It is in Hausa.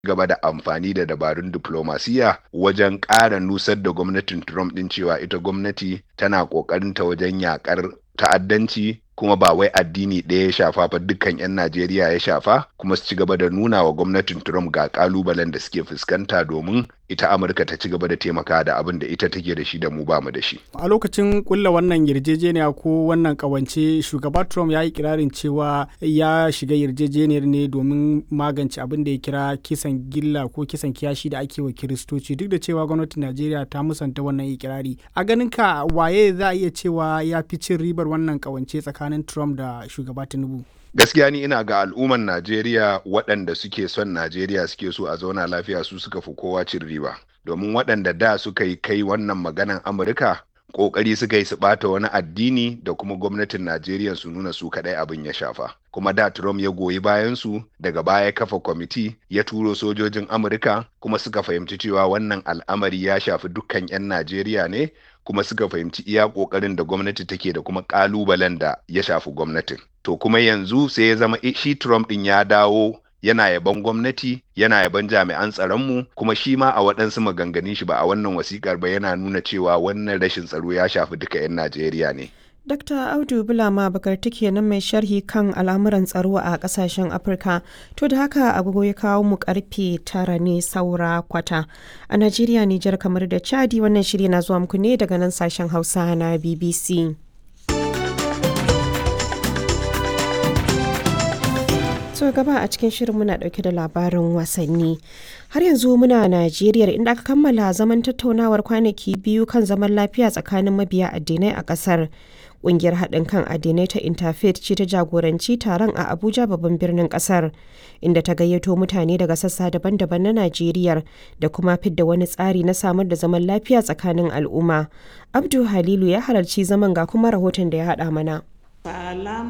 gaba da amfani da dabarun diplomasiya wajen ƙara nusar da gwamnatin Trump ɗin cewa ita gwamnati tana ƙoƙarinta wajen yaƙar ta'addanci kuma ba wai addini ɗaya ya shafa fa dukkan 'yan Najeriya ya shafa kuma su ci gaba da nuna wa gwamnatin Trump ga ƙalubalen da suke fuskanta domin ita Amurka ta ci gaba da taimaka da abin da ita take da shi da mu bamu da shi. A lokacin kulla wannan yarjejeniya ko wannan kawance shugaba Trump ya yi kirarin cewa ya shiga yarjejeniyar ne domin magance abin da ya kira kisan gilla ko kisan kiyashi da ake wa kiristoci duk da cewa gwamnatin Najeriya ta musanta wannan ikirari. A ganin ka waye za a iya cewa ya fi cin ribar wannan kawance tsakanin Trump da shugaba Tinubu? gaskiya ni ina ga al'umman Najeriya waɗanda suke son Najeriya suke so a zauna lafiya su suka fi kowa cin riba domin waɗanda da suka yi kai wannan maganan Amurka ƙoƙari suka yi su ɓata wani addini da kuma gwamnatin Najeriya su nuna su kaɗai abin ya shafa kuma da Trump ya goyi bayan su daga baya kafa kwamiti ya turo sojojin Amurka kuma suka fahimci cewa wannan al'amari ya shafi dukkan 'yan Najeriya ne kuma suka fahimci iya ƙoƙarin da gwamnati take da kuma ƙalubalen da ya shafi gwamnatin. To kuma yanzu sai ya zama shi Trump ɗin ya dawo yana yaban gwamnati yana yaban jami'an tsaronmu kuma shi ma a waɗansu maganganun shi ba a wannan wasikar ba yana nuna cewa wannan rashin tsaro ya shafi duka 'yan Najeriya ne. Dr. Audu Bulama Bakarti kenan mai sharhi kan al'amuran tsaro a kasashen Afirka. To da haka agogo ya kawo mu karfe tara ne saura kwata. A Najeriya, Nijar kamar da Chadi wannan shiri na zuwa muku ne daga nan sashen Hausa na BBC. so gaba a cikin shirin muna dauke da labarin wasanni har yanzu muna najeriya inda aka kammala zaman tattaunawar kwanaki biyu kan zaman lafiya tsakanin mabiya addinai a kasar Ƙungiyar haɗin kan addinai ta Interfaith ce ta jagoranci taron a Abuja babban birnin ƙasar, inda ta gayyato mutane daga sassa daban-daban na Najeriya da kuma fidda wani tsari na samar da zaman lafiya tsakanin al'umma. Abdu Halilu ya halarci zaman ga kuma rahoton da ya haɗa mana.